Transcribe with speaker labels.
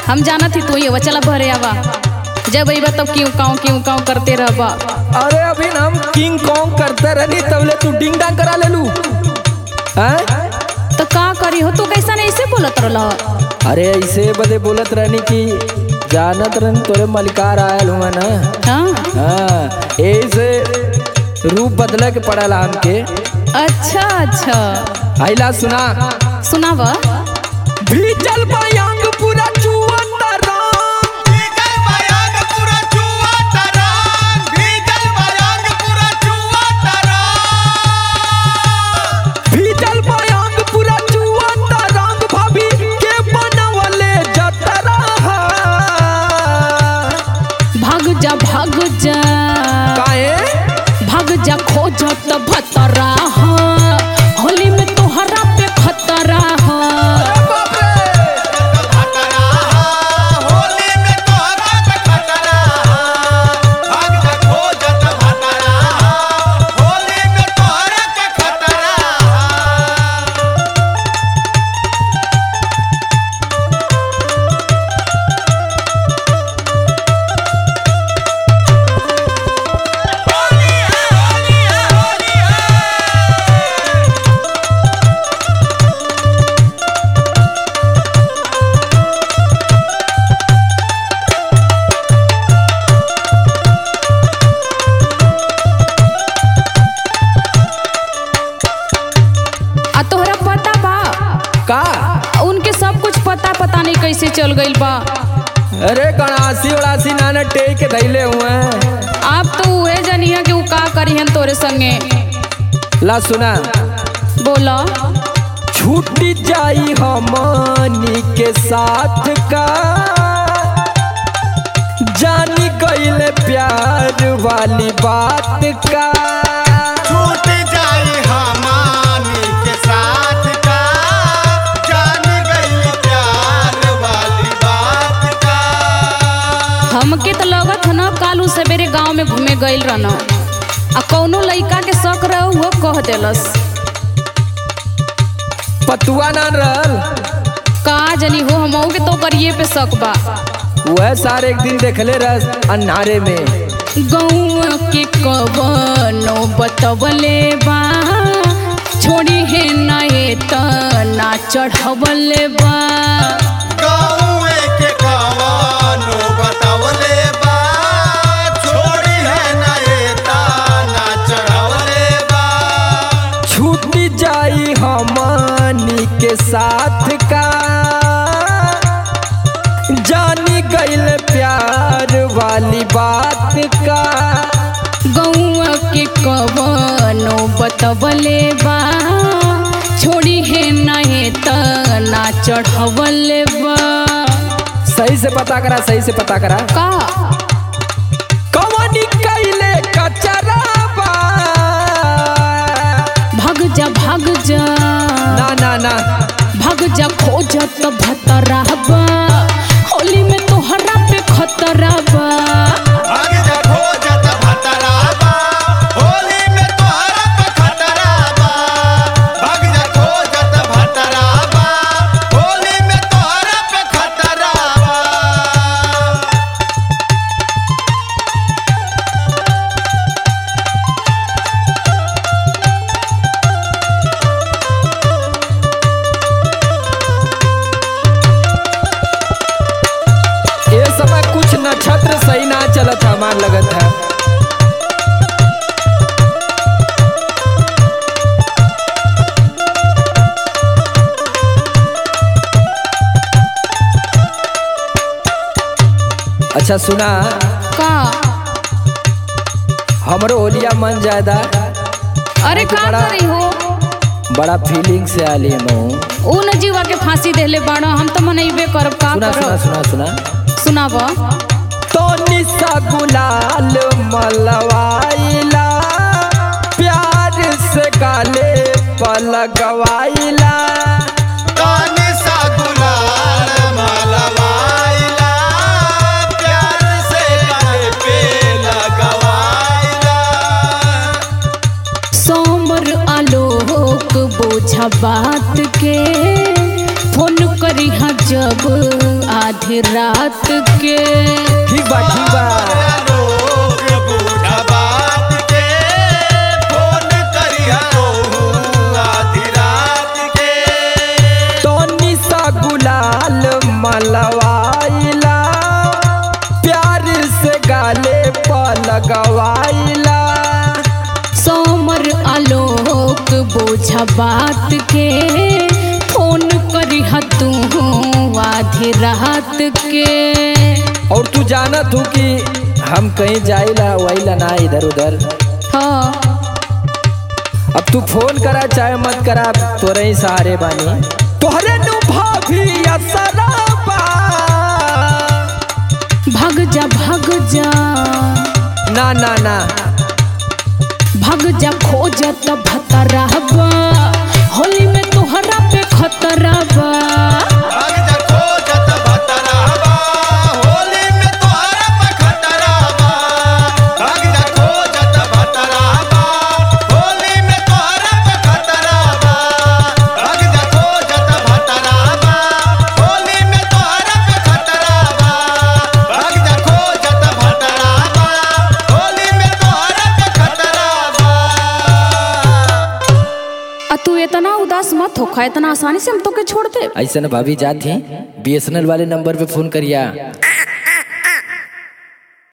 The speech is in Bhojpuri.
Speaker 1: हम जाना थी तू ही चला भरे आवा जब अइबा तब क्यों काऊ क्यों काऊ करते रहबा
Speaker 2: अरे अभी ना हम किंग कॉन्ग करते रहनी तबले तू डिंग डांग करा ले लू हैं
Speaker 1: तो का करी हो तू कैसा नहीं ऐसे बोलत रहल
Speaker 2: अरे ऐसे बदे बोलत रहनी कि जानत रहनी तोरे मलिकार आयल हुआ ना
Speaker 1: हाँ
Speaker 2: हाँ ऐसे रूप बदले के पड़ेला हमके
Speaker 1: अच्छा अच्छा
Speaker 2: आइला सुना
Speaker 1: सुनावा
Speaker 2: भीजल बयांग पूरा चुअता राम
Speaker 3: भीजल बयांग पूरा चुआ तरंग भीजल बयांग पूरा चुआ तरंग
Speaker 2: भीजल बयांग पूरा चुअता रंग भाभी के बनवले जतरा
Speaker 1: भाग जा भाग जा
Speaker 2: काहे
Speaker 1: भाग जा खोजत भतरा हाँ। होली में तोहरा पे खतरा हाँ।
Speaker 3: खतरा होली में तोहरा पे खतरा भाग जा खोजत खतरा होली में तोहरा पे खतरा होली है होली है होली है
Speaker 1: आ तोहरा पता बा
Speaker 2: का
Speaker 1: उनके सब कुछ पता पता नहीं कैसे चल गइल बा
Speaker 2: अरे गणासी उड़ासी नाना टेक के धैले हुए हैं।
Speaker 1: आप तो उहे जनिया कि उ का करी हन तोरे संगे
Speaker 2: ला सुना
Speaker 1: बोला
Speaker 2: छूट जाई हमनी के साथ का जानी गईले प्यार वाली बात का
Speaker 3: छूट जाई हमानी के साथ का जान गई प्यार वाली बात का
Speaker 1: हमके तो लगत ह ना कालू सवेरे गांव में घूमे गइल रहन आ कौनो लइका के शक रह वो कह देलस
Speaker 2: पतुआ ना रहल
Speaker 1: का जनी हो हमहू के तो करिए पे शक बा
Speaker 2: वह सारे एक दिन देखले रह अन्हारे में
Speaker 1: गौआ के कवनो बतवले बा छोड़ी है ना ये तना चढ़वले बा
Speaker 3: गाँवे के कवानो बतावले बा छोड़ी है ना ये ताना चढ़वले बा
Speaker 2: छूट जाई हमनी के साथ का जानी गईल प्यार वाली बात का
Speaker 1: गौआ के कवनो बतवले बा छोड़ी है ना ये तना चढ़वले बा
Speaker 2: सही से पता करा सही से पता करा
Speaker 1: का
Speaker 2: कवनी कैले कचराबा
Speaker 1: भाग जा भाग जा
Speaker 2: ना ना ना
Speaker 1: भाग जा खोजत भतरा बा होली में तोहरा पे खतरा बा
Speaker 3: भाग जा खोजत भतरा बा होली में तोहरा पे खतरा बा भाग जा खोजत भतरा बा होली में तोहरा पे खतरा बा
Speaker 2: ये समय कुछ नक्षत्र सही ना चलत है हमार लगत है अच्छा सुना
Speaker 1: का
Speaker 2: हमरो होलिया मन ज्यादा
Speaker 1: अरे का
Speaker 2: बड़ा-
Speaker 1: करी हो
Speaker 2: बड़ा फीलिंग से आली हम
Speaker 1: ऊ न जीवा के फांसी देले बाड़ा हम तो मनइबे करब का
Speaker 2: सुना सुना
Speaker 1: करब
Speaker 2: सुना सुना
Speaker 1: सुनाब
Speaker 2: तो निशा गुलाल मलवाइला प्यार से गाले पलगवाइला
Speaker 3: कानी सा गुलाल मलवाइला प्यार से गले पे लगवाइला
Speaker 1: सोमर आलोक बोझा बात के फोन करी हाँ जब आधी रात के
Speaker 2: ठीक बा ठीक बा
Speaker 3: लोग बूढ़ा बात के फोन करिया तोहू आधी रात के
Speaker 2: तोनी सा गुलाल मलवाइला प्यार से गाले पर लगवाइला
Speaker 1: सोमर आलोक बोझा बात के फोन करी हाँ तू आधी रात के
Speaker 2: और तू जानत हूँ कि हम कहीं जाइला वहीला ना इधर उधर
Speaker 1: हाँ
Speaker 2: अब तू फोन करा चाहे मत करा तोरे ही सहारे बानी तोहरे नु भाभी असराबा
Speaker 1: भाग जा भाग जा
Speaker 2: ना ना ना
Speaker 1: भाग जा खोजत भतरहबा होली में तोहरा पे खतरबा
Speaker 3: भाग जा खोजत भतराबा होली में तोहरा पे खतराबा भाग जा खोजत भतराबा होली में तोहरा पे खतराबा भाग जा खोजत भतराबा होली में तोहरा पे खतराबा भाग जा खोजत भतराबा होली में तोहरा पे खतराबा
Speaker 1: आ तू इतना उदास मत होखा इतना आसानी से हम तो के छोड़ दे
Speaker 2: ऐसा ना भाभी जात ही बीएसएनएल वाले नंबर पे फोन करिया